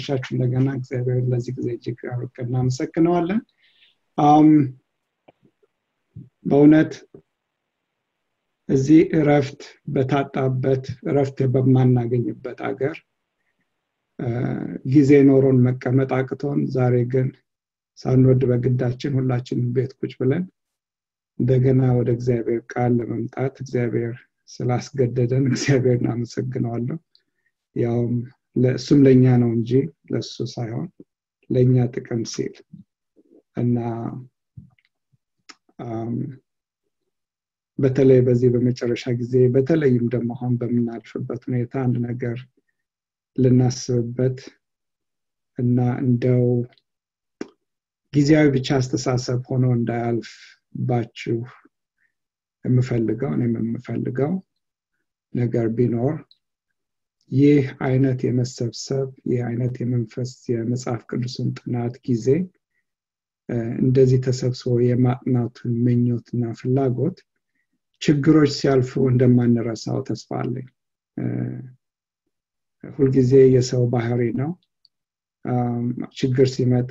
ስላመሻችሁ እንደገና እግዚአብሔር ለዚህ ጊዜ እጅግ አርቀን እናመሰግነዋለን በእውነት እዚህ እረፍት በታጣበት እረፍት በማናገኝበት አገር ጊዜ ኖሮን መቀመጥ አቅቶን ዛሬ ግን ሳንወድ በግዳችን ሁላችንም ቤት ቁጭ ብለን እንደገና ወደ እግዚአብሔር ቃል ለመምጣት እግዚአብሔር ስላስገደደን እግዚአብሔር እናመሰግነዋለሁ ያውም እሱም ለእኛ ነው እንጂ ለእሱ ሳይሆን ለእኛ ጥቅም ሲል እና በተለይ በዚህ በመጨረሻ ጊዜ በተለይም ደግሞ አሁን በምናልፍበት ሁኔታ አንድ ነገር ልናስብበት እና እንደው ጊዜያዊ ብቻ አስተሳሰብ ሆኖ እንዳያልፍባችሁ የምፈልገው እኔም የምፈልገው ነገር ቢኖር ይህ አይነት የመሰብሰብ ይህ አይነት የመንፈስ የመጽሐፍ ቅዱስን ጥናት ጊዜ እንደዚህ ተሰብስቦ የማጥናቱን ምኞትና ፍላጎት ችግሮች ሲያልፉ እንደማንረሳው ተስፋ አለኝ ሁልጊዜ የሰው ባህሪ ነው ችግር ሲመጣ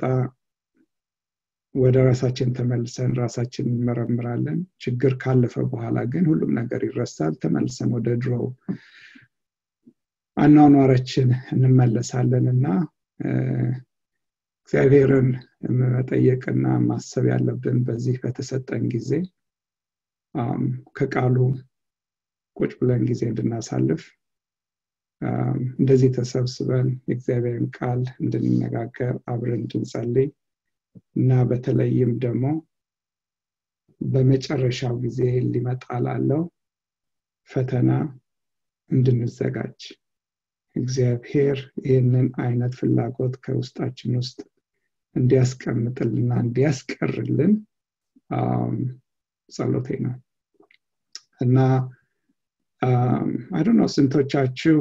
ወደ ራሳችን ተመልሰን ራሳችን እንመረምራለን ችግር ካለፈ በኋላ ግን ሁሉም ነገር ይረሳል ተመልሰን ወደ ድሮው አኗኗራችን እንመለሳለን እና እግዚአብሔርን መጠየቅና ማሰብ ያለብን በዚህ በተሰጠን ጊዜ ከቃሉ ቁጭ ብለን ጊዜ እንድናሳልፍ እንደዚህ ተሰብስበን የእግዚአብሔርን ቃል እንድንነጋገር አብረን እንድንጸልይ እና በተለይም ደግሞ በመጨረሻው ጊዜ ሊመጣ ላለው ፈተና እንድንዘጋጅ እግዚአብሔር ይህንን አይነት ፍላጎት ከውስጣችን ውስጥ እንዲያስቀምጥልና እንዲያስቀርልን ጸሎቴ ነው እና አይዶ ነው ስንቶቻችሁ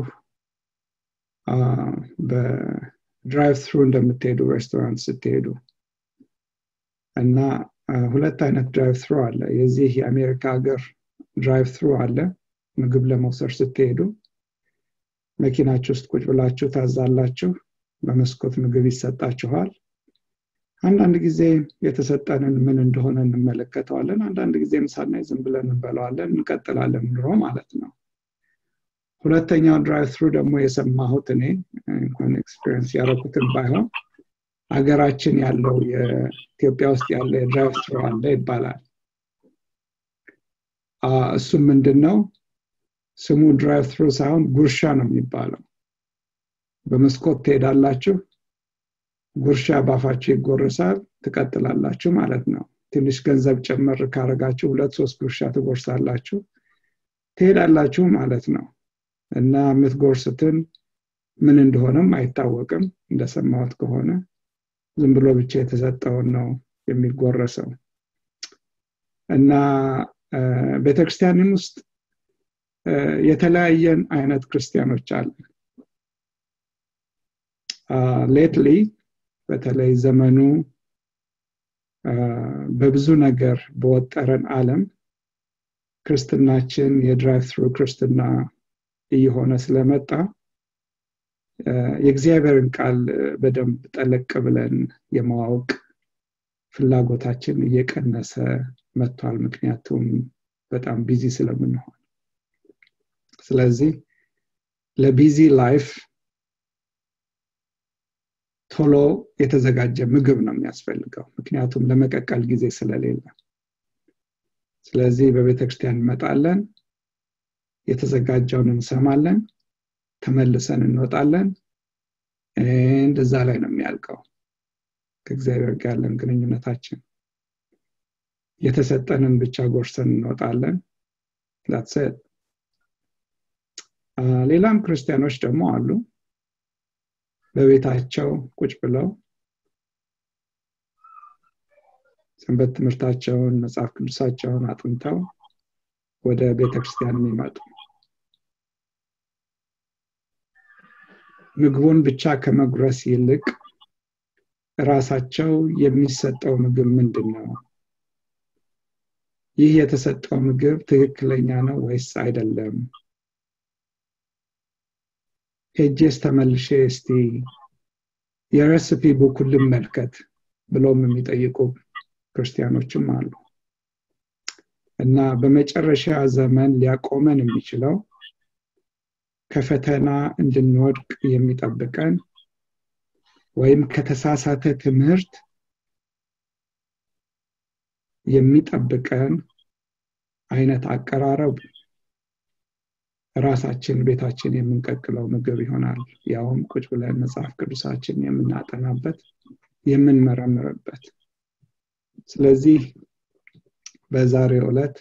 በድራይቭ ትሩ እንደምትሄዱ ሬስቶራንት ስትሄዱ እና ሁለት አይነት ድራይቭ ትሩ አለ የዚህ የአሜሪካ ሀገር ድራይቭ ትሩ አለ ምግብ ለመውሰድ ስትሄዱ መኪናችሁ ውስጥ ቁጭ ብላችሁ ታዛላችሁ በመስኮት ምግብ ይሰጣችኋል አንዳንድ ጊዜ የተሰጠንን ምን እንደሆነ እንመለከተዋለን አንዳንድ ጊዜም ሳናይ ዝም ብለን እንበለዋለን እንቀጥላለን ኑሮ ማለት ነው ሁለተኛው ድራይቭ ትሩ ደግሞ የሰማሁት እኔ እንኳን ኤክስፔሪንስ ያደረኩትን ባይሆን ሀገራችን ያለው የኢትዮጵያ ውስጥ ያለ የድራይቭ ትሩ አለ ይባላል እሱም ምንድን ነው ስሙ ድራይቭ ትሩ ሳይሆን ጉርሻ ነው የሚባለው በመስኮት ትሄዳላችሁ ጉርሻ ባፋችሁ ይጎርሳል ትቀጥላላችሁ ማለት ነው ትንሽ ገንዘብ ጨመር ካረጋችሁ ሁለት ሶስት ጉርሻ ትጎርሳላችሁ ትሄዳላችሁ ማለት ነው እና የምትጎርስትን ምን እንደሆነም አይታወቅም እንደሰማሁት ከሆነ ዝም ብሎ ብቻ የተሰጠውን ነው የሚጎረሰው እና ቤተክርስቲያንም ውስጥ የተለያየን አይነት ክርስቲያኖች አለ ሌትሊ በተለይ ዘመኑ በብዙ ነገር በወጠረን አለም ክርስትናችን የድራይቭ ትሩ ክርስትና እየሆነ ስለመጣ የእግዚአብሔርን ቃል በደንብ ጠለቅ ብለን የማወቅ ፍላጎታችን እየቀነሰ መጥቷል ምክንያቱም በጣም ቢዚ ስለምንሆን ስለዚህ ለቢዚ ላይፍ ቶሎ የተዘጋጀ ምግብ ነው የሚያስፈልገው ምክንያቱም ለመቀቀል ጊዜ ስለሌለ ስለዚህ በቤተ ክርስቲያን እንመጣለን የተዘጋጀውን እንሰማለን ተመልሰን እንወጣለን እንደዛ ላይ ነው የሚያልቀው ከእግዚአብሔር ጋር ያለን ግንኙነታችን የተሰጠንን ብቻ ጎርሰን እንወጣለን ዳትሰት ሌላም ክርስቲያኖች ደግሞ አሉ በቤታቸው ቁጭ ብለው ሰንበት ትምህርታቸውን መጽሐፍ ቅዱሳቸውን አጥንተው ወደ ቤተክርስቲያን የሚመጡ ምግቡን ብቻ ከመጉረስ ይልቅ ራሳቸው የሚሰጠው ምግብ ምንድን ነው ይህ የተሰጠው ምግብ ትክክለኛ ነው ወይስ አይደለም ሄጄስ ተመልሼ እስቲ የረሲፒ ቡኩን ልመልከት ብለውም የሚጠይቁ ክርስቲያኖችም አሉ እና በመጨረሻ ዘመን ሊያቆመን የሚችለው ከፈተና እንድንወድቅ የሚጠብቀን ወይም ከተሳሳተ ትምህርት የሚጠብቀን አይነት አቀራረብ ራሳችን ቤታችን የምንቀቅለው ምግብ ይሆናል ያውም ቁጭ ብለን መጽሐፍ ቅዱሳችን የምናጠናበት የምንመረምርበት ስለዚህ በዛሬው ዕለት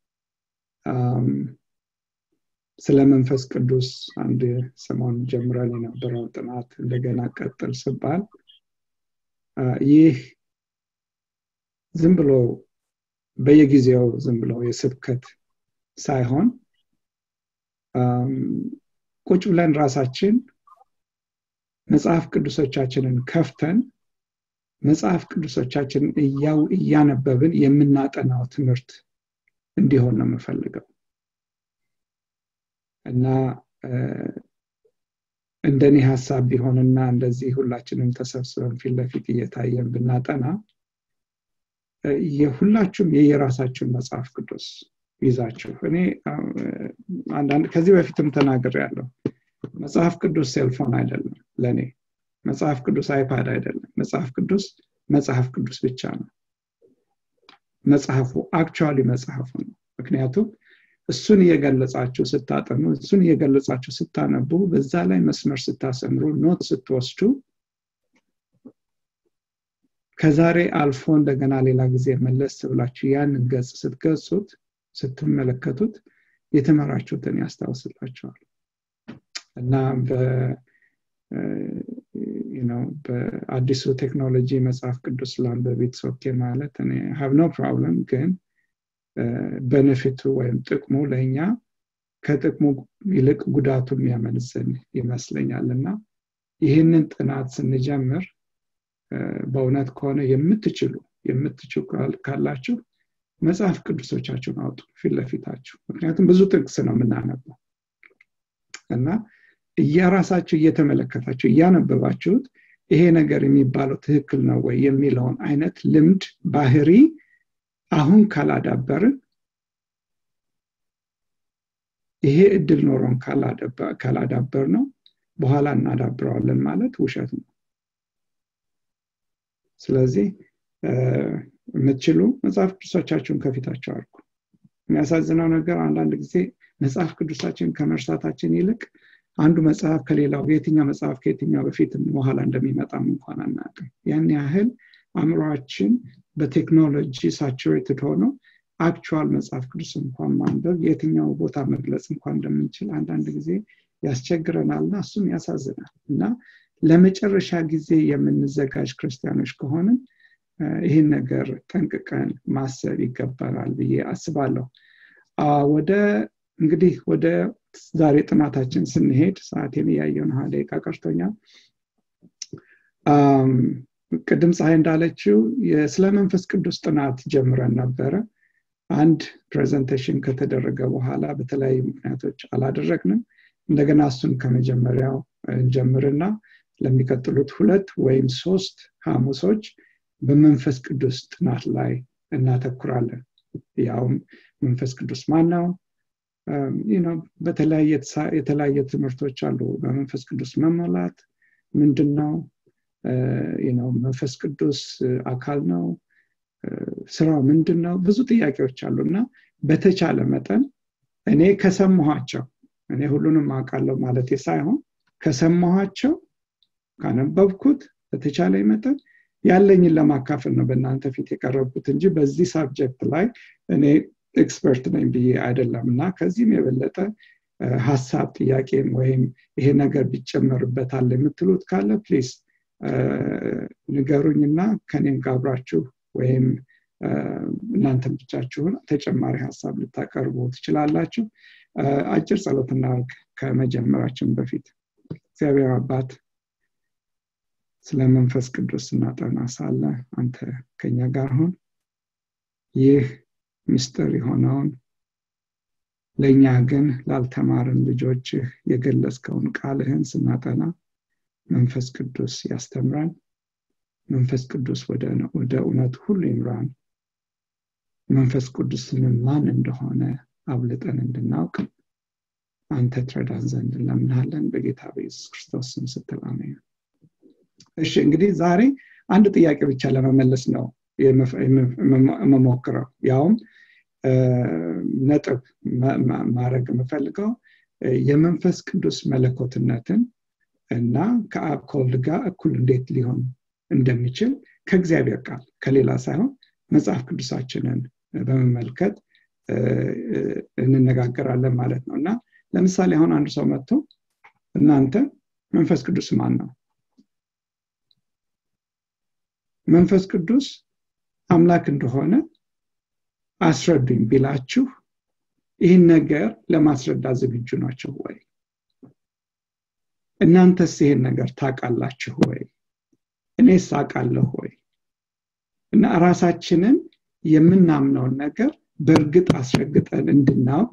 ስለ መንፈስ ቅዱስ አንድ ሰሞን ጀምረን የነበረው ጥናት እንደገና ቀጥል ስባል ይህ ዝም ብሎ በየጊዜው ዝም ብሎ የስብከት ሳይሆን ቁጭ ብለን ራሳችን መጽሐፍ ቅዱሶቻችንን ከፍተን መጽሐፍ ቅዱሶቻችንን እያነበብን የምናጠናው ትምህርት እንዲሆን ነው የምፈልገው እና እንደኔ ሀሳብ ቢሆንና እንደዚህ ሁላችንም ተሰብስበን ፊት ለፊት እየታየን ብናጠና የሁላችሁም የየራሳችሁን መጽሐፍ ቅዱስ ይዛችሁ እኔ አንዳንድ ከዚህ በፊትም ተናግር ያለው መጽሐፍ ቅዱስ ሴልፎን አይደለም ለእኔ መጽሐፍ ቅዱስ አይፓድ አይደለም መጽሐፍ ቅዱስ መጽሐፍ ቅዱስ ብቻ ነው መጽሐፉ አክቹዋሊ መጽሐፉ ነው ምክንያቱም እሱን እየገለጻችሁ ስታጠኑ እሱን እየገለጻችሁ ስታነቡ በዛ ላይ መስመር ስታሰምሩ ኖት ስትወስዱ ከዛሬ አልፎ እንደገና ሌላ ጊዜ መለስ ብላችሁ ያንን ገጽ ስትገጹት ስትመለከቱት የተመራችሁትን ያስታውስላቸዋል እና በአዲሱ ቴክኖሎጂ መጽሐፍ ቅዱስ ላንበቢት ሶኬ ማለት እኔ ሀብ ኖ ፕሮብለም ግን በነፊቱ ወይም ጥቅሙ ለእኛ ከጥቅሙ ይልቅ ጉዳቱ የሚያመልስን ይመስለኛል እና ይህንን ጥናት ስንጀምር በእውነት ከሆነ የምትችሉ የምትችሉ ካላችሁ መጽሐፍ ቅዱሶቻችሁን አውጡ ፊት ለፊታችሁ ምክንያቱም ብዙ ጥቅስ ነው የምናነበው እና እያራሳችሁ እየተመለከታችሁ እያነበባችሁት ይሄ ነገር የሚባለው ትክክል ነው ወይ የሚለውን አይነት ልምድ ባህሪ አሁን ካላዳበርን ይሄ እድል ኖሮን ካላዳበር ነው በኋላ እናዳብረዋለን ማለት ውሸት ነው ስለዚህ የምትችሉ መጽሐፍ ቅዱሶቻችሁን ከፊታቸው አድርጉ የሚያሳዝነው ነገር አንዳንድ ጊዜ መጽሐፍ ቅዱሳችን ከመርሳታችን ይልቅ አንዱ መጽሐፍ ከሌላው የትኛው መጽሐፍ ከየትኛው በፊት በኋላ እንደሚመጣም እንኳን አናቅም ያን ያህል አእምሯችን በቴክኖሎጂ ሳቹሬትድ ሆኖ አክቹዋል መጽሐፍ ቅዱስ እንኳን ማንበብ የትኛው ቦታ መግለጽ እንኳን እንደምንችል አንዳንድ ጊዜ ያስቸግረናል እና እሱም ያሳዝናል እና ለመጨረሻ ጊዜ የምንዘጋጅ ክርስቲያኖች ከሆንን ይህን ነገር ጠንቅቀን ማሰብ ይገባናል ብዬ አስባለሁ ወደ እንግዲህ ወደ ዛሬ ጥናታችን ስንሄድ ሰዓቴን እያየውን ሀ ደቂቃ ቀርቶኛል ቅድም ፀሐይ እንዳለችው ስለ መንፈስ ቅዱስ ጥናት ጀምረን ነበረ አንድ ፕሬዘንቴሽን ከተደረገ በኋላ በተለያዩ ምክንያቶች አላደረግንም እንደገና እሱን ከመጀመሪያው እንጀምርና ለሚቀጥሉት ሁለት ወይም ሶስት ሐሙሶች በመንፈስ ቅዱስ ጥናት ላይ እናተኩራለን ያውም መንፈስ ቅዱስ ማን ነው የተለያየ ትምህርቶች አሉ በመንፈስ ቅዱስ መሞላት ምንድን ነው መንፈስ ቅዱስ አካል ነው ስራው ምንድን ነው ብዙ ጥያቄዎች አሉ እና በተቻለ መጠን እኔ ከሰማኋቸው እኔ ሁሉንም አውቃለሁ ማለት ሳይሆን ከሰማኋቸው ካነበብኩት በተቻለ መጠን ያለኝን ለማካፈል ነው በእናንተ ፊት የቀረብኩት እንጂ በዚህ ሳብጀክት ላይ እኔ ኤክስፐርት ነኝ ብዬ አይደለም እና ከዚህም የበለጠ ሀሳብ ጥያቄም ወይም ይሄ ነገር ቢጨመርበታል የምትሉት ካለ ፕሊዝ ንገሩኝና ከኔም ጋብራችሁ ወይም እናንተም ብቻችሁን ተጨማሪ ሀሳብ ልታቀርቡ ትችላላችሁ አጭር ጸሎትና ከመጀመራችን በፊት እግዚአብሔር አባት ስለ መንፈስ ቅዱስ ስናጠና ሳለ አንተ ከኛ ጋር ሁን ይህ ምስጢር የሆነውን ለእኛ ግን ላልተማርን ልጆችህ የገለጽከውን ቃልህን ስናጠና መንፈስ ቅዱስ ያስተምራን መንፈስ ቅዱስ ወደ እውነት ሁሉ ይምራን መንፈስ ቅዱስን ማን እንደሆነ አብልጠን እንድናውቅ አንተ ትረዳን ዘንድ እንለምናለን በጌታ በኢየሱስ ክርስቶስ ስም ስትል አሜን እሺ እንግዲህ ዛሬ አንድ ጥያቄ ብቻ ለመመለስ ነው የምሞክረው ያውም ነጥብ ማድረግ የምፈልገው የመንፈስ ቅዱስ መለኮትነትን እና ከአብ ከወልድ ጋር እኩል እንዴት ሊሆን እንደሚችል ከእግዚአብሔር ቃል ከሌላ ሳይሆን መጽሐፍ ቅዱሳችንን በመመልከት እንነጋገራለን ማለት ነው እና ለምሳሌ አሁን አንድ ሰው መጥቶ እናንተ መንፈስ ቅዱስ ማን ነው መንፈስ ቅዱስ አምላክ እንደሆነ አስረዱኝ ቢላችሁ ይህን ነገር ለማስረዳት ዝግጁ ናቸው ወይ እናንተስ ይሄን ነገር ታውቃላችሁ ወይ እኔስ አውቃለሁ ወይ እና ራሳችንን የምናምነውን ነገር በእርግጥ አስረግጠን እንድናውቅ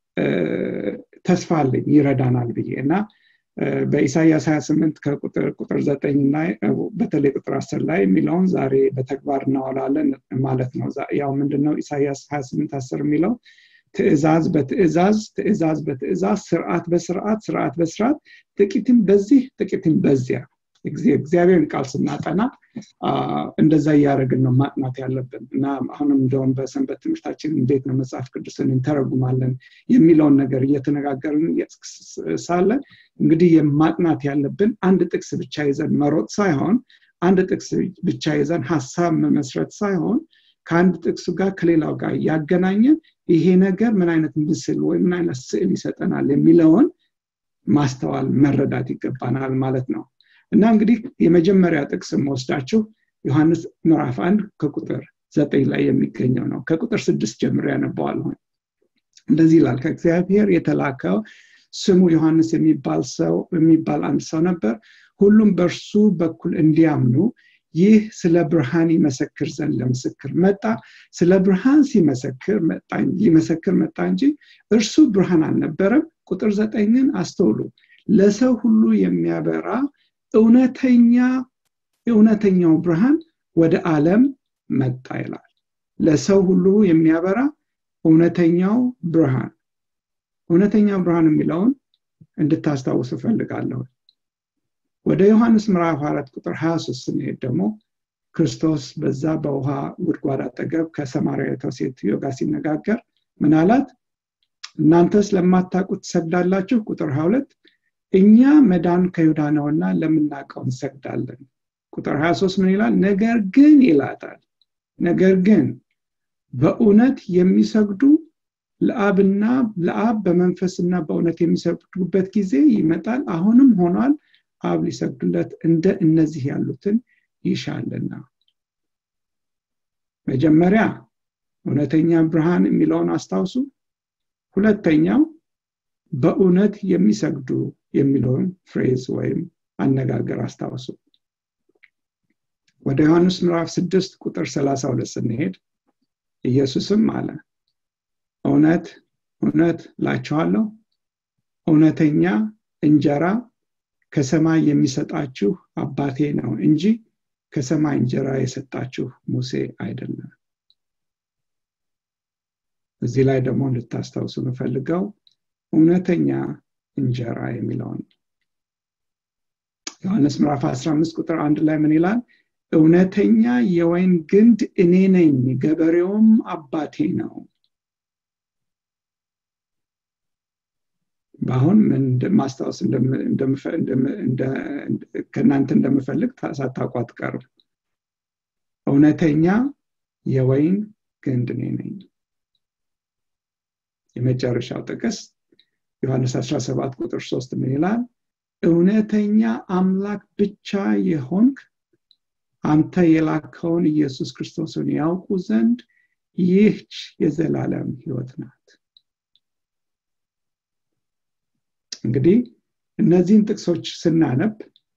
ተስፋ አለኝ ይረዳናል ብዬ እና በኢሳያስ 28 ከቁጥር ቁጥር 9 ላይ በተለይ ቁጥር 10 ላይ የሚለውን ዛሬ በተግባር እናወላለን ማለት ነው ያው ምንድነው ኢሳያስ 28 10 የሚለው ትእዛዝ በትእዛዝ ትእዛዝ በትእዛዝ ስርዓት በስርዓት ስርዓት በስርዓት ጥቂትም በዚህ ጥቂትም በዚያ እግዚአብሔርን ቃል ስናጠና እንደዛ እያደረግን ነው ማጥናት ያለብን እና አሁንም እንደውም በሰንበት ትምህርታችን እንዴት ነው መጽሐፍ ቅዱስን እንተረጉማለን የሚለውን ነገር እየተነጋገርን ሳለ እንግዲህ የማጥናት ያለብን አንድ ጥቅስ ብቻ ይዘን መሮጥ ሳይሆን አንድ ጥቅስ ብቻ ይዘን ሀሳብ መመስረት ሳይሆን ከአንድ ጥቅሱ ጋር ከሌላው ጋር እያገናኘን ይሄ ነገር ምን አይነት ምስል ወይም ምን አይነት ስዕል ይሰጠናል የሚለውን ማስተዋል መረዳት ይገባናል ማለት ነው እና እንግዲህ የመጀመሪያ ጥቅስ ወስዳችሁ ዮሐንስ ምዕራፍ አንድ ከቁጥር ዘጠኝ ላይ የሚገኘው ነው ከቁጥር ስድስት ጀምሮ ያነበዋለሁ እንደዚህ ይላል ከእግዚአብሔር የተላከው ስሙ ዮሐንስ የሚባል ሰው የሚባል አንድ ሰው ነበር ሁሉም በእርሱ በኩል እንዲያምኑ ይህ ስለ ብርሃን ይመሰክር ዘንድ ለምስክር መጣ ስለ ብርሃን ሲመሰክር ሊመሰክር መጣ እንጂ እርሱ ብርሃን አልነበረም ቁጥር ዘጠኝን አስተውሉ ለሰው ሁሉ የሚያበራ እውነተኛ እውነተኛው ብርሃን ወደ ዓለም መጣ ይላል ለሰው ሁሉ የሚያበራ እውነተኛው ብርሃን እውነተኛው ብርሃን የሚለውን እንድታስታውስ እፈልጋለሁ ወደ ዮሐንስ ምዕራፍ አራት ቁጥር 23 ስንሄድ ደግሞ ክርስቶስ በዛ በውሃ ጉድጓድ አጠገብ ከሰማርያዊቷ ሴትዮ ጋር ሲነጋገር ምን አላት እናንተስ ለማታውቁት ትሰግዳላችሁ ቁጥር 22 እኛ መዳን ከይሁዳ ነውና ለምናውቀው እንሰግዳለን ቁጥር 23 ምን ይላል ነገር ግን ይላታል ነገር ግን በእውነት የሚሰግዱ ለአብና ለአብ በመንፈስና በእውነት የሚሰግዱበት ጊዜ ይመጣል አሁንም ሆኗል አብ ሊሰግዱለት እንደ እነዚህ ያሉትን ይሻልና መጀመሪያ እውነተኛ ብርሃን የሚለውን አስታውሱ ሁለተኛው በእውነት የሚሰግዱ የሚለውን ፍሬዝ ወይም አነጋገር አስታውሱ ወደ ዮሐንስ ምዕራፍ 6 ቁጥር 32 ስንሄድ ኢየሱስም አለ እውነት እውነት ላችኋለሁ እውነተኛ እንጀራ ከሰማይ የሚሰጣችሁ አባቴ ነው እንጂ ከሰማይ እንጀራ የሰጣችሁ ሙሴ አይደለም እዚህ ላይ ደግሞ እንድታስታውሱ የምፈልገው እውነተኛ እንጀራ የሚለውን ዮሐንስ ምዕራፍ 15 ቁጥር አንድ ላይ ምን ይላል እውነተኛ የወይን ግንድ እኔ ነኝ ገበሬውም አባቴ ነው በአሁን ማስታወስ ከእናንተ እንደምፈልግ ሳታውቁ አትቀርም እውነተኛ የወይን ግንድ እኔ ነኝ የመጨረሻው ጥቅስ ዮሐንስ 17 ቁጥር 3 ምን ይላል እውነተኛ አምላክ ብቻ የሆንክ አንተ የላከውን ኢየሱስ ክርስቶስን ያውቁ ዘንድ ይህች የዘላለም ህይወት ናት እንግዲህ እነዚህን ጥቅሶች ስናነብ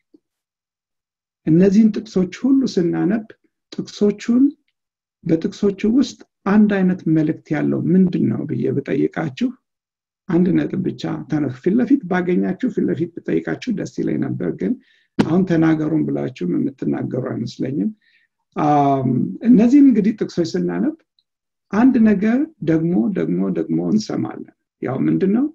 እነዚህን ጥቅሶች ሁሉ ስናነብ ጥቅሶቹን በጥቅሶቹ ውስጥ አንድ አይነት መልእክት ያለው ምንድን ነው ብዬ ብጠይቃችሁ አንድ ነጥብ ብቻ ተነሱ ፊት ለፊት ባገኛችሁ ፊት ለፊት ብጠይቃችሁ ደስ ይለኝ ነበር ግን አሁን ተናገሩን ብላችሁም የምትናገሩ አይመስለኝም እነዚህን እንግዲህ ጥቅሶች ስናነብ አንድ ነገር ደግሞ ደግሞ ደግሞ እንሰማለን ያው ምንድን ነው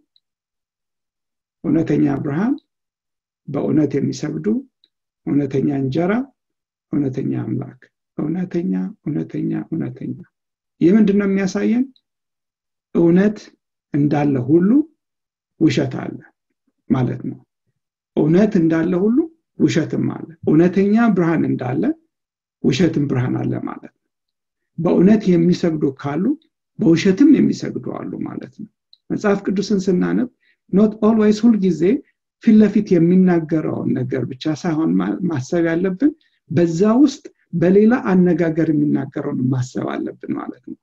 እውነተኛ ብርሃን በእውነት የሚሰግዱ እውነተኛ እንጀራ እውነተኛ አምላክ እውነተኛ እውነተኛ እውነተኛ ይህ ምንድን ነው የሚያሳየን እውነት እንዳለ ሁሉ ውሸት አለ ማለት ነው እውነት እንዳለ ሁሉ ውሸትም አለ እውነተኛ ብርሃን እንዳለ ውሸትም ብርሃን አለ ማለት ነው በእውነት የሚሰግዱ ካሉ በውሸትም የሚሰግዱ አሉ ማለት ነው መጽሐፍ ቅዱስን ስናነብ ኖት ኦልዌይስ ሁልጊዜ ፊት ለፊት የሚናገረውን ነገር ብቻ ሳይሆን ማሰብ ያለብን በዛ ውስጥ በሌላ አነጋገር የሚናገረውን ማሰብ አለብን ማለት ነው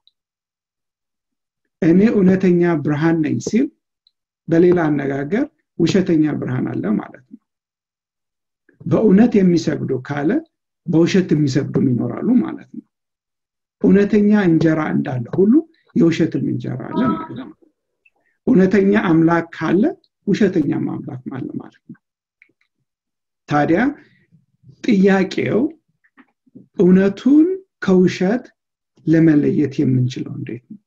እኔ እውነተኛ ብርሃን ነኝ ሲል በሌላ አነጋገር ውሸተኛ ብርሃን አለ ማለት ነው በእውነት የሚሰግዱ ካለ በውሸት የሚሰግዱም ይኖራሉ ማለት ነው እውነተኛ እንጀራ እንዳለ ሁሉ የውሸትም እንጀራ አለ ማለት ነው እውነተኛ አምላክ ካለ ውሸተኛም አምላክ አለ ማለት ነው ታዲያ ጥያቄው እውነቱን ከውሸት ለመለየት የምንችለው እንዴት ነው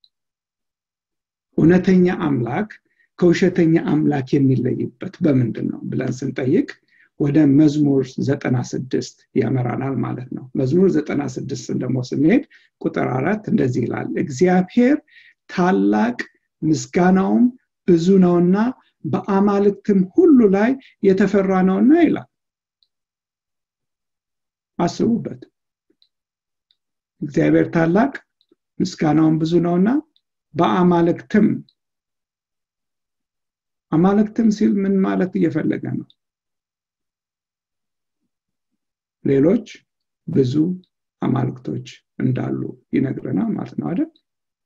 እውነተኛ አምላክ ከውሸተኛ አምላክ የሚለይበት በምንድን ነው ብለን ስንጠይቅ ወደ መዝሙር ዘጠና ስድስት ያመራናል ማለት ነው መዝሙር ዘጠና ስድስትን ደግሞ ስንሄድ ቁጥር አራት እንደዚህ ይላል እግዚአብሔር ታላቅ ምስጋናውም ብዙ ነውና በአማልክትም ሁሉ ላይ የተፈራ ነውና ይላል አስቡበት እግዚአብሔር ታላቅ ምስጋናውን ብዙ ነውና በአማልክትም አማልክትም ሲል ምን ማለት እየፈለገ ነው ሌሎች ብዙ አማልክቶች እንዳሉ ይነግረናል ማለት ነው አይደል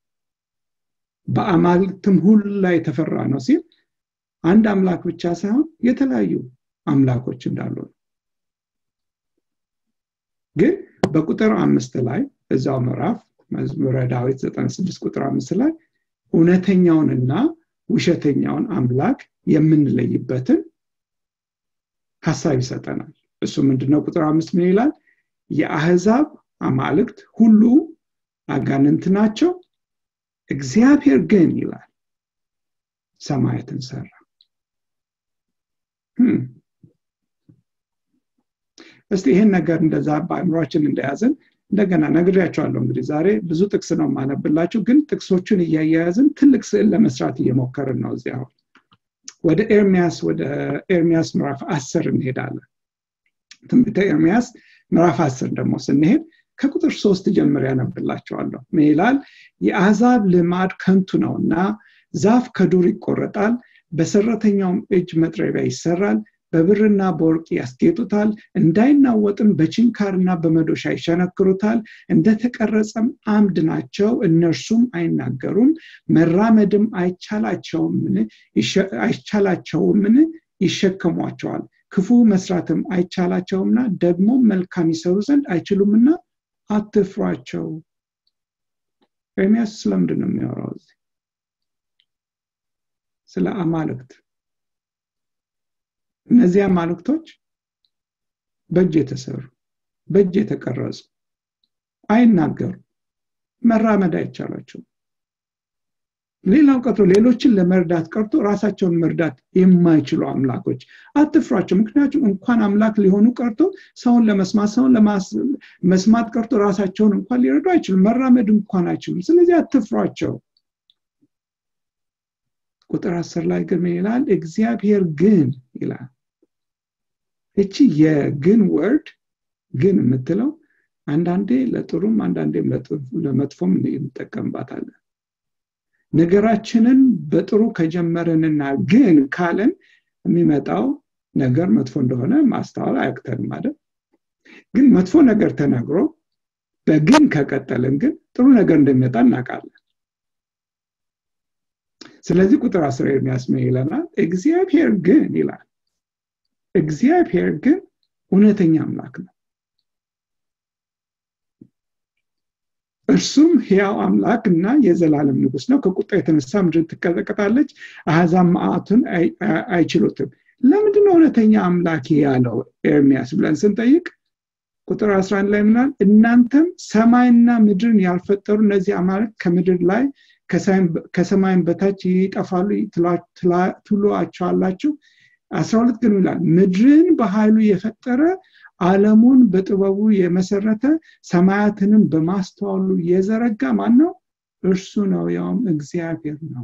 በአማልክትም ሁሉ ላይ የተፈራ ነው ሲል አንድ አምላክ ብቻ ሳይሆን የተለያዩ አምላኮች እንዳሉ ነው ግን በቁጥር አምስት ላይ እዛው ምዕራፍ መዝሙረ ዳዊት 96 ቁጥር አምስት ላይ እውነተኛውንና ውሸተኛውን አምላክ የምንለይበትን ሀሳብ ይሰጠናል እሱ ምንድነው ቁጥር አምስት ምን ይላል የአህዛብ አማልክት ሁሉ አጋንንት ናቸው እግዚአብሔር ግን ይላል ሰማያትን ሰራ እስቲ ይህን ነገር እንደዛ በአእምሯችን እንደያዝን እንደገና ነግሬያቸዋለሁ እንግዲህ ዛሬ ብዙ ጥቅስ ነው ማነብላችሁ ግን ጥቅሶቹን እያያያዝን ትልቅ ስዕል ለመስራት እየሞከርን ነው እዚያ ወደ ኤርሚያስ ወደ ኤርሚያስ ምዕራፍ አስር እንሄዳለን ትንቢተ ኤርሚያስ ምዕራፍ አስር ደግሞ ስንሄድ ከቁጥር ሶስት ጀምር ያነብላቸዋለሁ ምን ይላል የአሕዛብ ልማድ ከንቱ ነውና ዛፍ ከዱር ይቆረጣል በሰራተኛውም እጅ መጥረቢያ ይሰራል በብርና በወርቅ ያስጌጡታል እንዳይናወጥም በችንካርና በመዶሻ ይሸነክሩታል እንደተቀረጸም አምድ ናቸው እነርሱም አይናገሩም መራመድም አይቻላቸውምን ይሸከሟቸዋል ክፉ መስራትም አይቻላቸውምና ደግሞ መልካም ይሰሩ ዘንድ አይችሉምና አትፍሯቸው ኤርሚያስ ስለምንድን ነው የሚያወራው እዚህ ስለ አማልክት እነዚህ አማልክቶች በእጅ የተሰሩ በእጅ የተቀረጹ አይናገሩ መራመድ አይቻላቸውም ሌላው ቀርቶ ሌሎችን ለመርዳት ቀርቶ ራሳቸውን መርዳት የማይችሉ አምላኮች አትፍሯቸው ምክንያቱም እንኳን አምላክ ሊሆኑ ቀርቶ ሰውን ለመስማት ሰውን መስማት ቀርቶ ራሳቸውን እንኳን ሊረዱ አይችሉም መራመድ እንኳን አይችሉም ስለዚህ አትፍሯቸው ቁጥር አስር ላይ ግን ይላል እግዚአብሔር ግን ይላል እቺ የግን ወርድ ግን የምትለው አንዳንዴ ለጥሩም አንዳንዴም ለመጥፎም እንጠቀምባታለን ነገራችንን በጥሩ ከጀመረንና ግን ካለን የሚመጣው ነገር መጥፎ እንደሆነ ማስተዋል አያቅተንም አይደል ግን መጥፎ ነገር ተነግሮ በግን ከቀጠልን ግን ጥሩ ነገር እንደሚመጣ እናውቃለን ስለዚህ ቁጥር አስር የሚያስመ ይለናል እግዚአብሔር ግን ይላል እግዚአብሔር ግን እውነተኛ አምላክ ነው እርሱም ሕያው አምላክ እና የዘላለም ንጉስ ነው ከቁጣ የተነሳ ምድር ትቀጠቀጣለች አሕዛብ መዓቱን አይችሉትም ለምንድነው እውነተኛ አምላክ ያለው ኤርሚያስ ብለን ስንጠይቅ ቁጥር 11 ላይ ምናል እናንተም ሰማይና ምድርን ያልፈጠሩ እነዚህ አማልክት ከምድር ላይ ከሰማይን በታች ይጠፋሉ ትሏቸዋላችሁ አስራ ሁለት ግን ይላል ምድርን በኃይሉ የፈጠረ አለሙን በጥበቡ የመሰረተ ሰማያትንም በማስተዋሉ የዘረጋ ማን ነው እርሱ ነው ያውም እግዚአብሔር ነው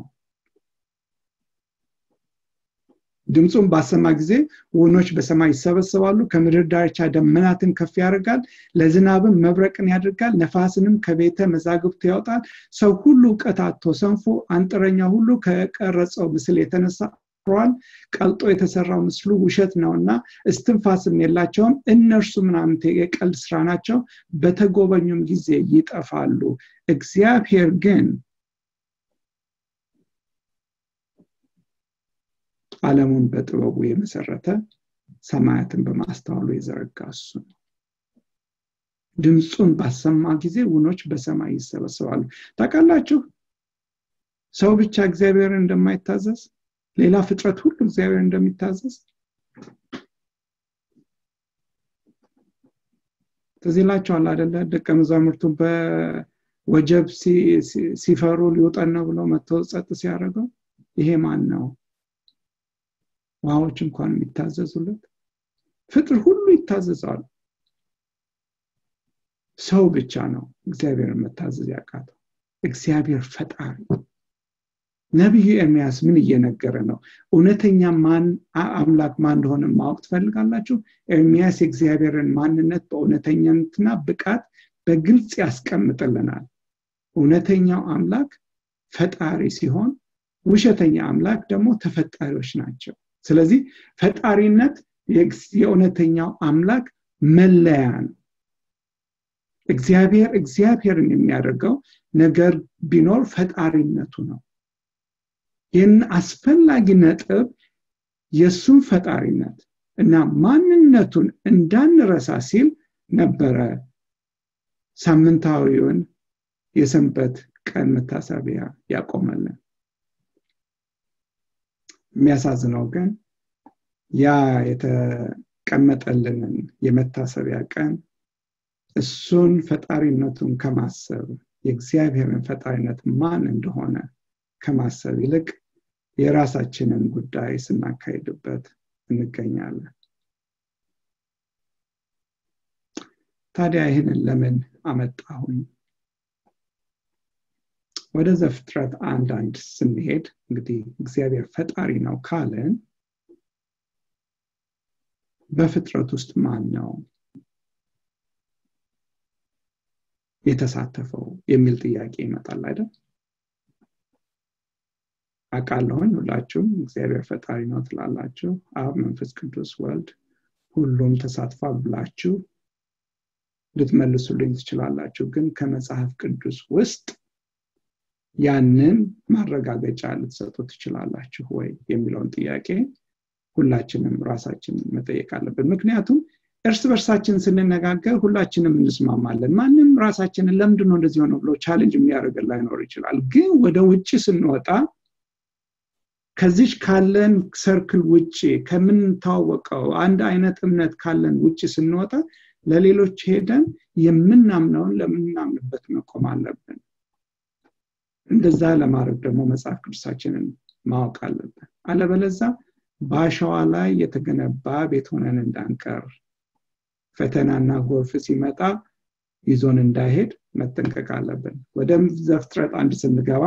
ድምፁን ባሰማ ጊዜ ወኖች በሰማይ ይሰበሰባሉ ከምድር ዳርቻ ደመናትን ከፍ ያደርጋል ለዝናብም መብረቅን ያደርጋል ነፋስንም ከቤተ መዛግብቱ ያወጣል ሰው ሁሉ እውቀት አቶ ሰንፎ አንጥረኛ ሁሉ ከቀረጸው ምስል የተነሳ ሯል ቀልጦ የተሰራው ምስሉ ውሸት ነውና እስትንፋስም የላቸውም እነርሱ ምናምን የቀልድ ስራ ናቸው በተጎበኙም ጊዜ ይጠፋሉ እግዚአብሔር ግን ዓለሙን በጥበቡ የመሰረተ ሰማያትን በማስተዋሉ የዘረጋ እሱ ነው ድምፁን ባሰማ ጊዜ ውኖች በሰማይ ይሰበሰባሉ ታውቃላችሁ ሰው ብቻ እግዚአብሔርን እንደማይታዘዝ ሌላ ፍጥረት ሁሉ እግዚአብሔር እንደሚታዘዝ ትዝ ይላቸዋል አደለ ደቀ መዛሙርቱ በወጀብ ሲፈሩ ሊውጠን ነው ብለው መጥተው ጸጥ ሲያደርገው ይሄ ማን ነው ውሃዎች እንኳን የሚታዘዙለት ፍጥር ሁሉ ይታዘዛሉ ሰው ብቻ ነው እግዚአብሔርን መታዘዝ ያቃተው እግዚአብሔር ፈጣሪ ነቢዩ ኤርሚያስ ምን እየነገረ ነው እውነተኛ ማን አምላክ ማን እንደሆነ ማወቅ ትፈልጋላችሁ ኤርሚያስ የእግዚአብሔርን ማንነት በእውነተኛነትና ብቃት በግልጽ ያስቀምጥልናል እውነተኛው አምላክ ፈጣሪ ሲሆን ውሸተኛ አምላክ ደግሞ ተፈጣሪዎች ናቸው ስለዚህ ፈጣሪነት የእውነተኛው አምላክ መለያ ነው እግዚአብሔር እግዚአብሔርን የሚያደርገው ነገር ቢኖር ፈጣሪነቱ ነው ይህን አስፈላጊ ነጥብ የእሱን ፈጣሪነት እና ማንነቱን እንዳንረሳ ሲል ነበረ ሳምንታዊውን የሰንበት ቀን መታሰቢያ ያቆመልን የሚያሳዝነው ግን ያ የተቀመጠልንን የመታሰቢያ ቀን እሱን ፈጣሪነቱን ከማሰብ የእግዚአብሔርን ፈጣሪነት ማን እንደሆነ ከማሰብ ይልቅ የራሳችንን ጉዳይ ስናካሄድበት እንገኛለን ታዲያ ይህንን ለምን አመጣሁኝ ወደ ዘፍጥረት አንድ አንድ ስንሄድ እንግዲህ እግዚአብሔር ፈጣሪ ነው ካለን በፍጥረት ውስጥ ማን ነው የተሳተፈው የሚል ጥያቄ ይመጣል አይደል አቃለሁኝ ሁላችሁም እግዚአብሔር ፈጣሪ ነው ትላላችሁ አብ መንፈስ ቅዱስ ወልድ ሁሉም ተሳትፏል ብላችሁ ልትመልሱልኝ ትችላላችሁ ግን ከመጽሐፍ ቅዱስ ውስጥ ያንን ማረጋገጫ ልትሰጡ ትችላላችሁ ወይ የሚለውን ጥያቄ ሁላችንም ራሳችንን መጠየቅ አለብን ምክንያቱም እርስ በርሳችን ስንነጋገር ሁላችንም እንስማማለን ማንም ራሳችንን ለምንድን ነው እንደዚህ ሆነ ብሎ ቻሌንጅ የሚያደርገን ላይኖር ይችላል ግን ወደ ውጭ ስንወጣ ከዚች ካለን ሰርክል ውጭ ከምንታወቀው አንድ አይነት እምነት ካለን ውጭ ስንወጣ ለሌሎች ሄደን የምናምነውን ለምናምንበት መቆም አለብን እንደዛ ለማድረግ ደግሞ መጽሐፍ ቅዱሳችንን ማወቅ አለብን አለበለዛ በአሸዋ ላይ የተገነባ ቤት ሆነን እንዳንቀር ፈተናና ጎርፍ ሲመጣ ይዞን እንዳይሄድ መጠንቀቅ አለብን ወደ ዘፍጥረት አንድ ስንገባ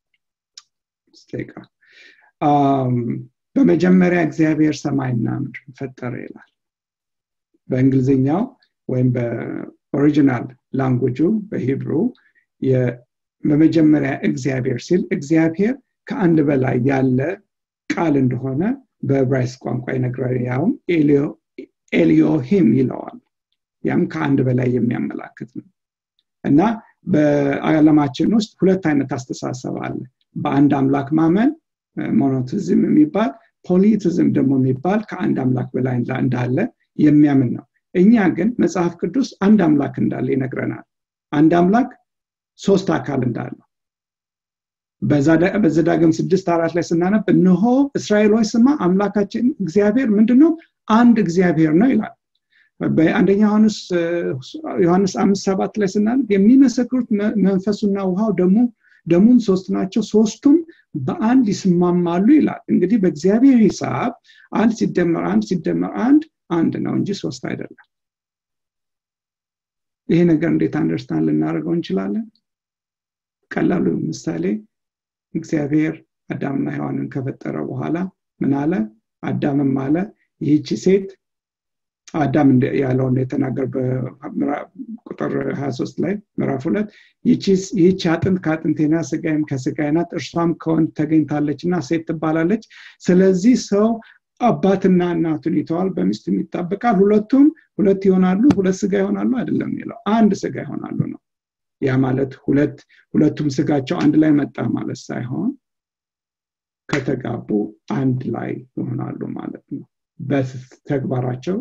በመጀመሪያ እግዚአብሔር ሰማይና ምድር ፈጠረ ይላል በእንግሊዝኛው ወይም በኦሪጂናል ላንጉጁ በሂብሩ በመጀመሪያ እግዚአብሔር ሲል እግዚአብሔር ከአንድ በላይ ያለ ቃል እንደሆነ በዕብራይስ ቋንቋ ይነግራል ያውም ኤሊዮሂም ይለዋል ያም ከአንድ በላይ የሚያመላክት ነው እና በዓለማችን ውስጥ ሁለት አይነት አስተሳሰብ አለ በአንድ አምላክ ማመን ሞኖቲዝም የሚባል ፖሊቲዝም ደግሞ የሚባል ከአንድ አምላክ በላይ እንዳለ የሚያምን ነው እኛ ግን መጽሐፍ ቅዱስ አንድ አምላክ እንዳለ ይነግረናል አንድ አምላክ ሶስት አካል እንዳለው በዘዳግም ስድስት አራት ላይ ስናነብ እነሆ እስራኤሎች ስማ አምላካችን እግዚአብሔር ምንድነው አንድ እግዚአብሔር ነው ይላል በአንደኛ ዮሐንስ አምስት ሰባት ላይ ስናነብ የሚመሰክሩት መንፈሱና ውሃው ደግሞ ደሙም ሶስት ናቸው ሶስቱም በአንድ ይስማማሉ ይላል እንግዲህ በእግዚአብሔር ሂሳብ አንድ ሲደመር አንድ ሲደመር አንድ አንድ ነው እንጂ ሶስት አይደለም ይሄ ነገር እንዴት አንደርስታንድ ልናደርገው እንችላለን ቀላሉ ምሳሌ እግዚአብሔር አዳምና ሔዋንን ከፈጠረ በኋላ ምን አለ አዳምም አለ ይህቺ ሴት አዳም ያለውን የተናገር በቁጥር 23 ላይ ምዕራፍ ሁለት ይህቺ አጥንት ከአጥንቴና ስጋይም ከስጋይ ናት እርሷም ከወንድ ተገኝታለች እና ሴት ትባላለች ስለዚህ ሰው አባትና እናቱን ይተዋል በሚስቱም ይጣበቃል ሁለቱም ሁለት ይሆናሉ ሁለት ስጋ ይሆናሉ አይደለም የሚለው አንድ ስጋ ይሆናሉ ነው ያ ማለት ሁለት ሁለቱም ስጋቸው አንድ ላይ መጣ ማለት ሳይሆን ከተጋቡ አንድ ላይ ይሆናሉ ማለት ነው በተግባራቸው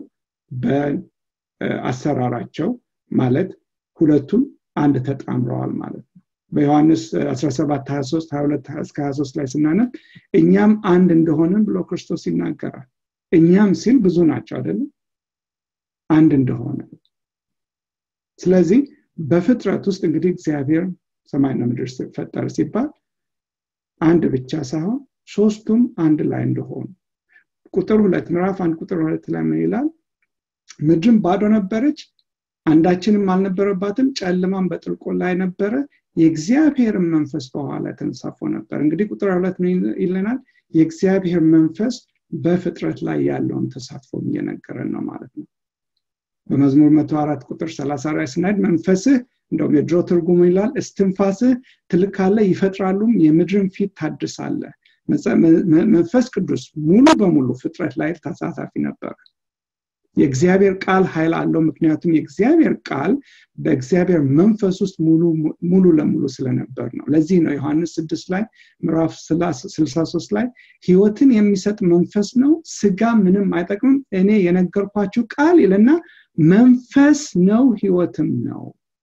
በአሰራራቸው ማለት ሁለቱም አንድ ተጣምረዋል ማለት ነው በዮሐንስ 17 23 22 እስከ 23 ላይ ስናነብ እኛም አንድ እንደሆንን ብሎ ክርስቶስ ይናገራል እኛም ሲል ብዙ ናቸው አይደለም አንድ እንደሆነ ስለዚህ በፍጥረት ውስጥ እንግዲህ እግዚአብሔር ሰማይና ምድር ፈጠረ ሲባል አንድ ብቻ ሳይሆን ሶስቱም አንድ ላይ እንደሆኑ ቁጥር ሁለት ምዕራፍ አንድ ቁጥር ሁለት ላይ ምን ይላል ምድርም ባዶ ነበረች አንዳችንም አልነበረባትም ጨለማን በጥልቆ ላይ ነበረ የእግዚአብሔርን መንፈስ በኋላ ተንሳፎ ነበር እንግዲህ ቁጥር ሁለት ምን ይለናል የእግዚአብሔር መንፈስ በፍጥረት ላይ ያለውን ተሳትፎ እየነገረን ነው ማለት ነው በመዝሙር መቶ አራት ቁጥር ሰላሳ ላይ ስናሄድ መንፈስህ እንደውም የድሮ ትርጉሙ ይላል እስትንፋስህ ትልካለ ይፈጥራሉም የምድርን ፊት ታድሳለ መንፈስ ቅዱስ ሙሉ በሙሉ ፍጥረት ላይ ተሳታፊ ነበር የእግዚአብሔር ቃል ኃይል አለው ምክንያቱም የእግዚአብሔር ቃል በእግዚአብሔር መንፈስ ውስጥ ሙሉ ለሙሉ ስለነበር ነው ለዚህ ነው ዮሐንስ 6 ላይ ምዕራፍ 63 ላይ ህይወትን የሚሰጥ መንፈስ ነው ስጋ ምንም አይጠቅምም እኔ የነገርኳችሁ ቃል ይልና መንፈስ ነው ህይወትም ነው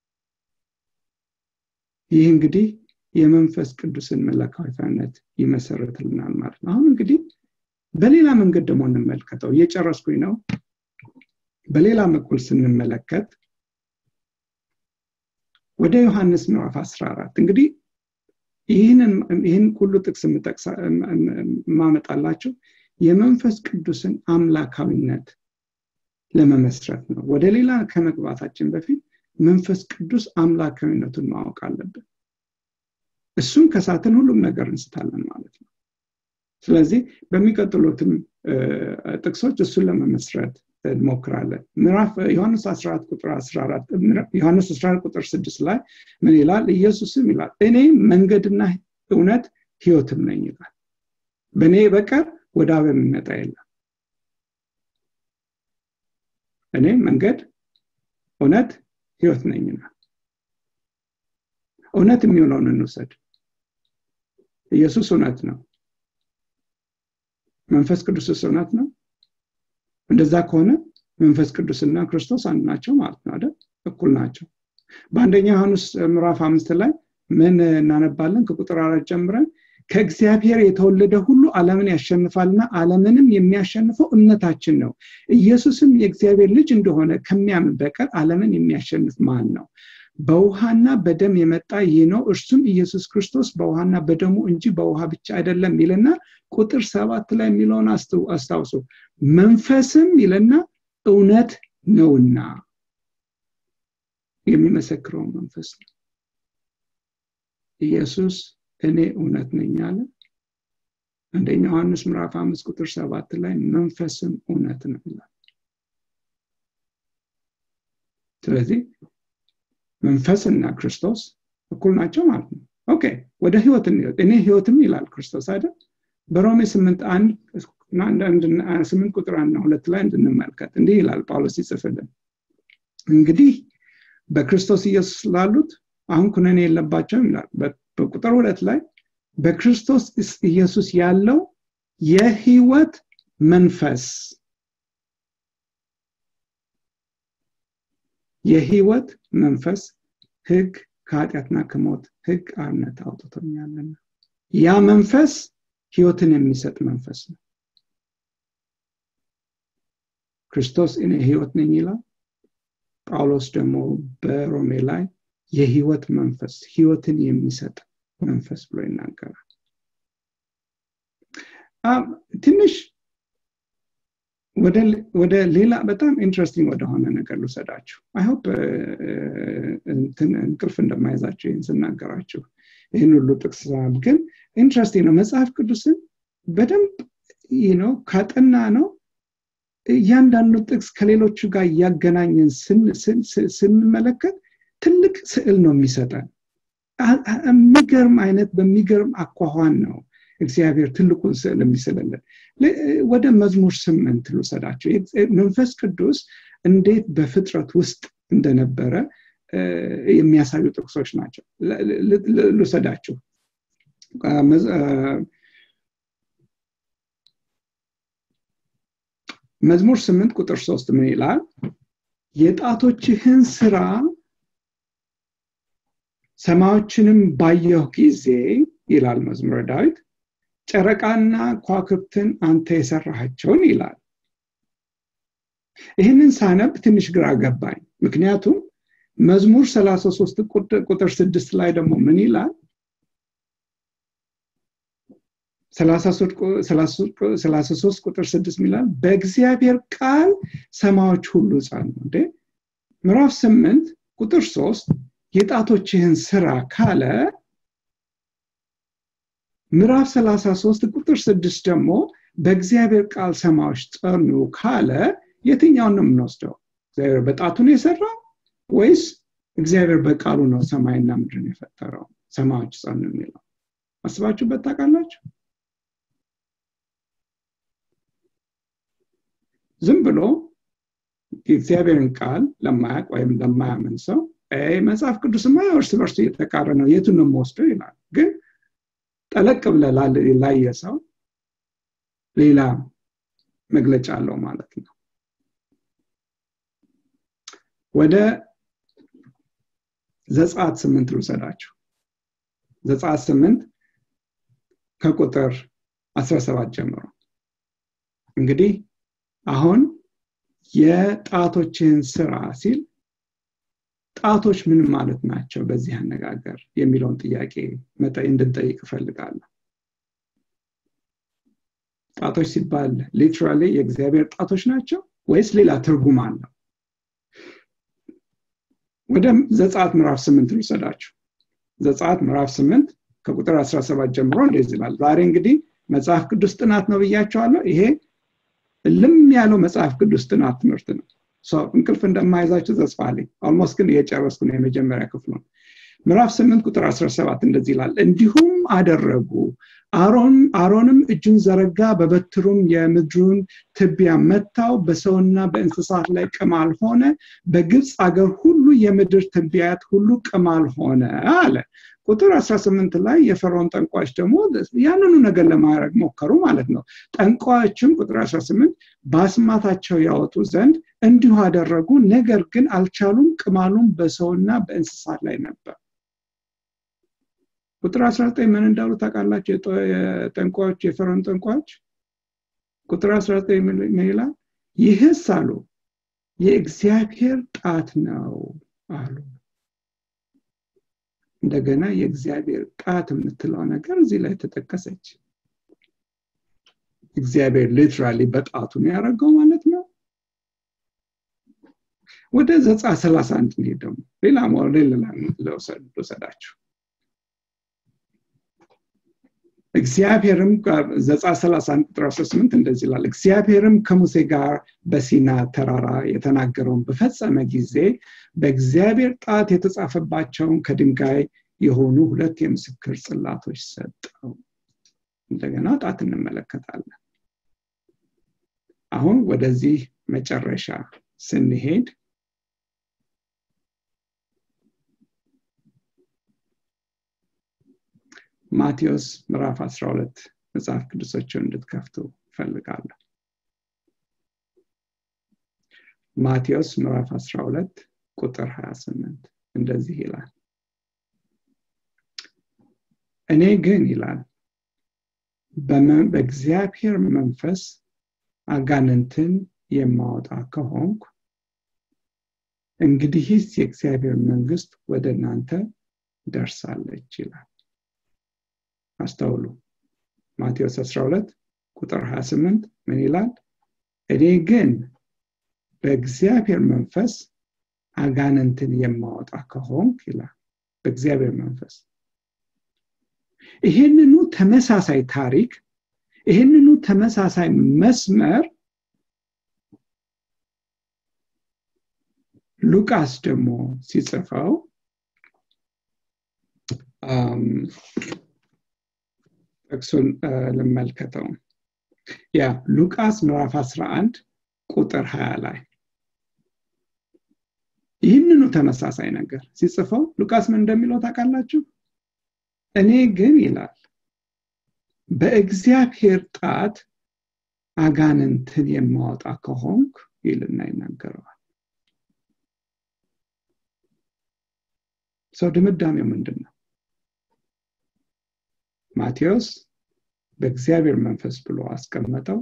ይህ እንግዲህ የመንፈስ ቅዱስን መለካዊነት ይመሰረትልናል ማለት ነው አሁን እንግዲህ በሌላ መንገድ ደግሞ እንመልከተው እየጨረስኩኝ ነው በሌላ በኩል ስንመለከት ወደ ዮሐንስ ምዕራፍ 14 እንግዲህ ይህን ሁሉ ጥቅስ ማመጣላቸው የመንፈስ ቅዱስን አምላካዊነት ለመመስረት ነው ወደ ሌላ ከመግባታችን በፊት መንፈስ ቅዱስ አምላካዊነቱን ማወቅ አለብን እሱም ከሳትን ሁሉም ነገር እንስታለን ማለት ነው ስለዚህ በሚቀጥሉትም ጥቅሶች እሱን ለመመስረት እንሞክራለን ምዕራፍ ዮሐንስ 14 ቁጥር 14 ዮሐንስ 14 ቁጥር 6 ላይ ምን ይላል ኢየሱስም ይላል እኔ መንገድና እውነት ህይወትም ነኝ ይላል በእኔ በቀር ወደ አብ የሚመጣ የለም እኔ መንገድ እውነት ህይወት ነኝ ይላል እውነት የሚሆነውን እንውሰድ ኢየሱስ እውነት ነው መንፈስ ቅዱስስ እውነት ነው እንደዛ ከሆነ መንፈስ ቅዱስና ክርስቶስ አንድ ናቸው ማለት ነው አይደል እኩል ናቸው በአንደኛ ዮሐንስ ምዕራፍ አምስት ላይ ምን እናነባለን ከቁጥር አራት ጀምረን ከእግዚአብሔር የተወለደ ሁሉ ዓለምን ያሸንፋልና ዓለምንም የሚያሸንፈው እምነታችን ነው ኢየሱስም የእግዚአብሔር ልጅ እንደሆነ ከሚያምን በቀር ዓለምን የሚያሸንፍ ማን ነው በውሃና በደም የመጣ ይህ ነው እርሱም ኢየሱስ ክርስቶስ በውሃና በደሙ እንጂ በውሃ ብቻ አይደለም ይልና ቁጥር ሰባት ላይ የሚለውን አስታውሱ መንፈስም ይልና እውነት ነውና የሚመሰክረው መንፈስ ነው ኢየሱስ እኔ እውነት ነኝ አለ አንደኛ ዮሐንስ ምዕራፍ አምስት ቁጥር ሰባት ላይ መንፈስም እውነት ነው ይላል ስለዚህ መንፈስና ክርስቶስ እኩል ናቸው ማለት ነው ኦኬ ወደ ህይወት እኔ ህይወትም ይላል ክርስቶስ አይደል በሮሜ ስምንት አንድ ስምንት ቁጥር አንድ ሁለት ላይ እንድንመልከት እንዲህ ይላል ጳውሎስ ይጽፍልን እንግዲህ በክርስቶስ ኢየሱስ ላሉት አሁን ኩነኔ የለባቸውም ይላል በቁጥር ሁለት ላይ በክርስቶስ ኢየሱስ ያለው የህይወት መንፈስ የህይወት መንፈስ ህግ ከኃጢአትና ከሞት ህግ አርነት አውጥቶኛልና ያ መንፈስ ህይወትን የሚሰጥ መንፈስ ነው ክርስቶስ እኔ ህይወት ነኝ ይላል ጳውሎስ ደግሞ በሮሜ ላይ የህይወት መንፈስ ህይወትን የሚሰጥ መንፈስ ብሎ ይናገራል ትንሽ ወደ ሌላ በጣም ኢንትረስቲንግ ወደሆነ ነገር ልውሰዳችሁ አይሆፕ እንቅልፍ እንደማይዛቸው ይህን ስናገራችሁ ይህን ሁሉ ጥቅስ ግን ኢንትረስቲንግ ነው መጽሐፍ ቅዱስን በደንብ ነው ካጠና ነው እያንዳንዱ ጥቅስ ከሌሎቹ ጋር እያገናኘን ስንመለከት ትልቅ ስዕል ነው የሚሰጠን የሚገርም አይነት በሚገርም አኳኋን ነው እግዚአብሔር ትልቁን ስዕል የሚስልልን ወደ መዝሙር ስምንት ልውሰዳቸው መንፈስ ቅዱስ እንዴት በፍጥረት ውስጥ እንደነበረ የሚያሳዩ ጥቅሶች ናቸው ልውሰዳችሁ መዝሙር ስምንት ቁጥር ሶስት ምን ይላል የጣቶችህን ስራ ሰማዮችንም ባየሁ ጊዜ ይላል መዝሙረ ዳዊት ጨረቃና ኳክብትን አንተ የሰራሃቸውን ይላል ይህንን ሳነብ ትንሽ ግራ ገባኝ ምክንያቱም መዝሙር 33 ቁጥር 6 ላይ ደግሞ ምን ይላል 33 ቁጥር 6 ይላል በእግዚአብሔር ቃል ሰማዮች ሁሉ ጻኑ እንዴ ምዕራፍ 8 ቁጥር 3 የጣቶችህን ስራ ካለ ምዕራፍ 33 ቁጥር 6 ደግሞ በእግዚአብሔር ቃል ሰማዮች ጸኑ ካለ የትኛውን ነው የምንወስደው እግዚአብሔር በጣቱን የሰራው ወይስ እግዚአብሔር በቃሉ ነው ሰማይና ምድርን የፈጠረው ሰማዮች ጸኑ የሚለው አስባችሁበት ታውቃላችሁ ዝም ብሎ የእግዚአብሔርን ቃል ለማያቅ ወይም ለማያምን ሰው መጽሐፍ ቅዱስማ እርስ በርሱ እየተቃረ ነው የቱን ነው የምወስደው ይላል ግን ጠለቅ ብለ ላየ ሰው ሌላ መግለጫ አለው ማለት ነው ወደ ዘጻት ስምንት ልውሰዳችሁ ዘጻት ስምንት ከቁጥር 17 ጀምሮ እንግዲህ አሁን የጣቶችን ስራ ሲል ጣቶች ምን ማለት ናቸው በዚህ አነጋገር የሚለውን ጥያቄ እንድንጠይቅ እፈልጋለሁ ጣቶች ሲባል ሊትራሊ የእግዚአብሔር ጣቶች ናቸው ወይስ ሌላ ትርጉም አለው ወደ ዘጻት ምዕራፍ ስምንት ልውሰዳችሁ ዘጻት ምዕራፍ ስምንት ከቁጥር 17 ጀምሮ እንደዚህ ይላል ዛሬ እንግዲህ መጽሐፍ ቅዱስ ጥናት ነው ብያቸዋለሁ ይሄ ልም ያለው መጽሐፍ ቅዱስ ጥናት ትምህርት ነው እንቅልፍ እንደማይዛችሁ ተስፋ አለኝ ኦልሞስት ግን እየጨረስኩ ነው የመጀመሪያ ክፍሉን ምዕራፍ 8 ቁጥር 17 እንደዚህ ይላል እንዲሁም አደረጉ አሮንም እጁን ዘረጋ በበትሩም የምድሩን ትቢያ መታው በሰውና በእንስሳት ላይ ቅማል ሆነ በግብፅ አገር ሁሉ የምድር ትቢያት ሁሉ ቅማል ሆነ አለ ቁጥር 18 ላይ የፈርዖን ጠንቋዮች ደግሞ ያንኑ ነገር ለማድረግ ሞከሩ ማለት ነው ጠንቋዮችም ቁጥር 18 በአስማታቸው ያወጡ ዘንድ እንዲሁ አደረጉ ነገር ግን አልቻሉም ቅማሉም በሰውና በእንስሳት ላይ ነበር ቁጥር 19 ምን እንዳሉ ታውቃላችሁ የጠንቋዮች የፈርዖን ጠንቋዮች ቁጥር 19 ምን ይላል ይህስ አሉ የእግዚአብሔር ጣት ነው አሉ እንደገና የእግዚአብሔር ጣት የምትለው ነገር እዚህ ላይ ተጠቀሰች እግዚአብሔር ሊትራሊ በጣቱን ያደረገው ማለት ነው ወደ ዘጻ 31 እንሄድ ደግሞ ሌላ ሌላ ልውሰዳችሁ እግዚአብሔርም ዘጻ 31 ቁጥር 18 እንደዚህ ይላል እግዚአብሔርም ከሙሴ ጋር በሲና ተራራ የተናገረውን በፈጸመ ጊዜ በእግዚአብሔር ጣት የተጻፈባቸውን ከድንጋይ የሆኑ ሁለት የምስክር ጽላቶች ሰጠው እንደገና ጣት እንመለከታለን አሁን ወደዚህ መጨረሻ ስንሄድ ማቴዎስ ምዕራፍ 12 መጽሐፍ ቅዱሶችን እንድትከፍቱ እፈልጋለሁ ማቴዎስ ምዕራፍ 12 ቁጥር 28 እንደዚህ ይላል እኔ ግን ይላል በእግዚአብሔር መንፈስ አጋንንትን የማወጣ ከሆንኩ እንግዲህስ የእግዚአብሔር መንግስት ወደ እናንተ ደርሳለች ይላል አስተውሉ ማቴዎስ 12 ቁጥር 28 ምን ይላል እኔ ግን በእግዚአብሔር መንፈስ አጋንንትን የማወጣ ከሆንክ ይላል በእግዚአብሔር መንፈስ ይህንኑ ተመሳሳይ ታሪክ ይህንኑ ተመሳሳይ መስመር ሉቃስ ደግሞ ሲጽፈው ጥቅሱን ልመልከተው ያ ሉቃስ ምዕራፍ 11 ቁጥር 20 ላይ ይህንኑ ተመሳሳይ ነገር ሲጽፈው ሉቃስ ምን እንደሚለው ታውቃላችሁ እኔ ግን ይላል በእግዚአብሔር ጣት አጋንንትን የማወጣ ከሆንክ ይልና ይናገረዋል ሰው ድምዳሜው ምንድን ነው ማቴዎስ በእግዚአብሔር መንፈስ ብሎ አስቀመጠው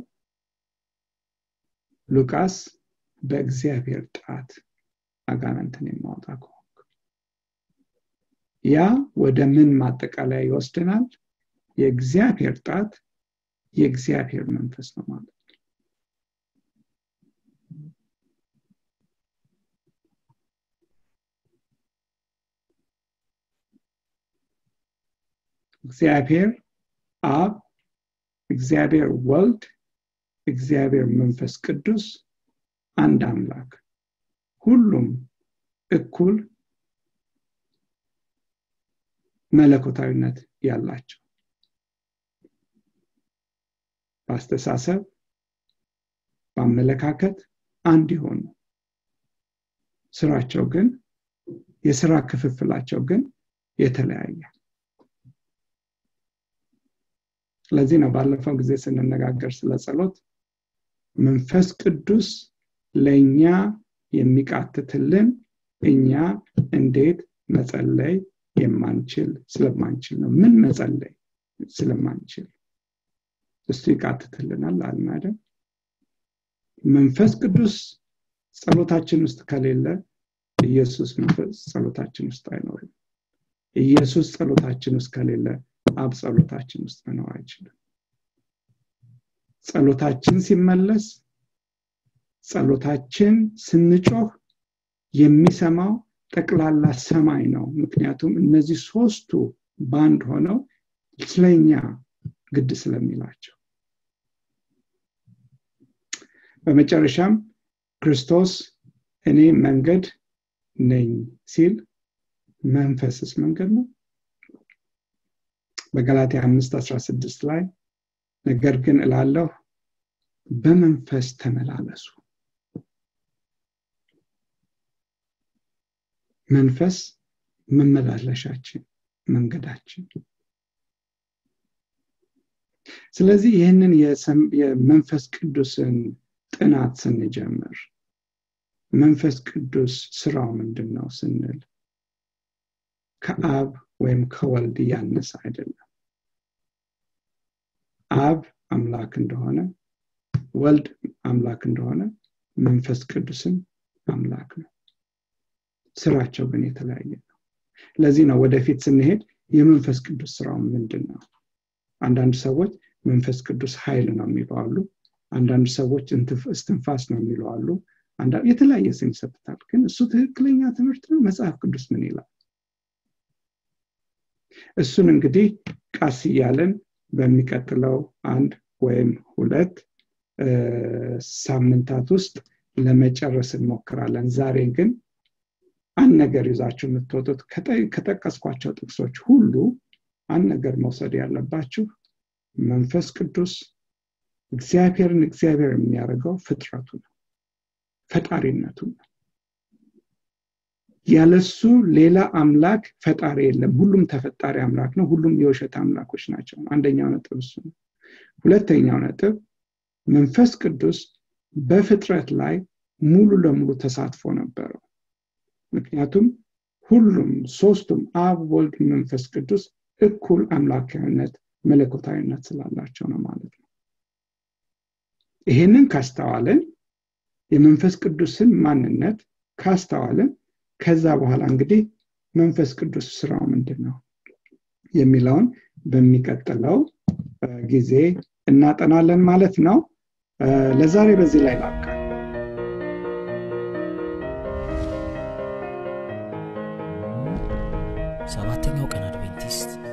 ሉቃስ በእግዚአብሔር ጣት አጋንንትን የማወጣ ከሆንክ ያ ወደ ምን ማጠቃለያ ይወስደናል የእግዚአብሔር ጣት የእግዚአብሔር መንፈስ ነው ማለት ነው እግዚአብሔር አብ እግዚአብሔር ወልድ እግዚአብሔር መንፈስ ቅዱስ አንድ አምላክ ሁሉም እኩል መለኮታዊነት ያላቸው በአስተሳሰብ በአመለካከት አንድ የሆኑ ስራቸው ግን የስራ ክፍፍላቸው ግን የተለያየ ስለዚህ ነው ባለፈው ጊዜ ስንነጋገር ስለ ጸሎት መንፈስ ቅዱስ ለእኛ የሚቃትትልን እኛ እንዴት መጸለይ የማንችል ስለማንችል ነው ምን መጸለይ ስለማንችል እሱ ይቃትትልናል አልን አይደል መንፈስ ቅዱስ ጸሎታችን ውስጥ ከሌለ ኢየሱስ መንፈስ ጸሎታችን ውስጥ አይኖርም ኢየሱስ ጸሎታችን ውስጥ ከሌለ አብ ጸሎታችን ውስጥ መኖር አይችልም ጸሎታችን ሲመለስ ጸሎታችን ስንጮህ የሚሰማው ጠቅላላ ሰማይ ነው ምክንያቱም እነዚህ ሶስቱ ባንድ ሆነው ስለኛ ግድ ስለሚላቸው በመጨረሻም ክርስቶስ እኔ መንገድ ነኝ ሲል መንፈስስ መንገድ ነው በገላትያ 5 16 ላይ ነገር ግን እላለሁ በመንፈስ ተመላለሱ መንፈስ መመላለሻችን መንገዳችን ስለዚህ ይህንን የመንፈስ ቅዱስን ጥናት ስንጀምር መንፈስ ቅዱስ ስራው ምንድን ነው ስንል ከአብ ወይም ከወልድ ያነሰ አይደለም አብ አምላክ እንደሆነ ወልድ አምላክ እንደሆነ መንፈስ ቅዱስን አምላክ ነው ስራቸው ግን የተለያየ ነው ለዚህ ነው ወደፊት ስንሄድ የመንፈስ ቅዱስ ስራው ምንድን ነው አንዳንድ ሰዎች መንፈስ ቅዱስ ኃይል ነው የሚሉ አሉ አንዳንድ ሰዎች እስትንፋስ ነው የሚሉ አሉ የተለያየ ስም ይሰጥታል ግን እሱ ትክክለኛ ትምህርት ነው መጽሐፍ ቅዱስ ምን ይላል እሱን እንግዲህ ቃስ እያለን በሚቀጥለው አንድ ወይም ሁለት ሳምንታት ውስጥ ለመጨረስ እንሞክራለን ዛሬ ግን አንድ ነገር ይዛችሁ የምትወጡት ከጠቀስኳቸው ጥቅሶች ሁሉ አንድ ነገር መውሰድ ያለባችሁ መንፈስ ቅዱስ እግዚአብሔርን እግዚአብሔር የሚያደርገው ፍጥረቱ ነው ፈጣሪነቱ ነው ያለሱ ሌላ አምላክ ፈጣሪ የለም ሁሉም ተፈጣሪ አምላክ ነው ሁሉም የውሸት አምላኮች ናቸው አንደኛው ነጥብ እሱ ነው ሁለተኛው ነጥብ መንፈስ ቅዱስ በፍጥረት ላይ ሙሉ ለሙሉ ተሳትፎ ነበረው ምክንያቱም ሁሉም ሶስቱም አብ ወልድ መንፈስ ቅዱስ እኩል አምላካዊነት መለኮታዊነት ስላላቸው ነው ማለት ነው ይህንን ካስተዋልን የመንፈስ ቅዱስን ማንነት ካስተዋልን ከዛ በኋላ እንግዲህ መንፈስ ቅዱስ ስራው ምንድን ነው የሚለውን በሚቀጥለው ጊዜ እናጠናለን ማለት ነው ለዛሬ በዚህ ላይ ላብቃ ሰባተኛው ቀን አድቬንቲስት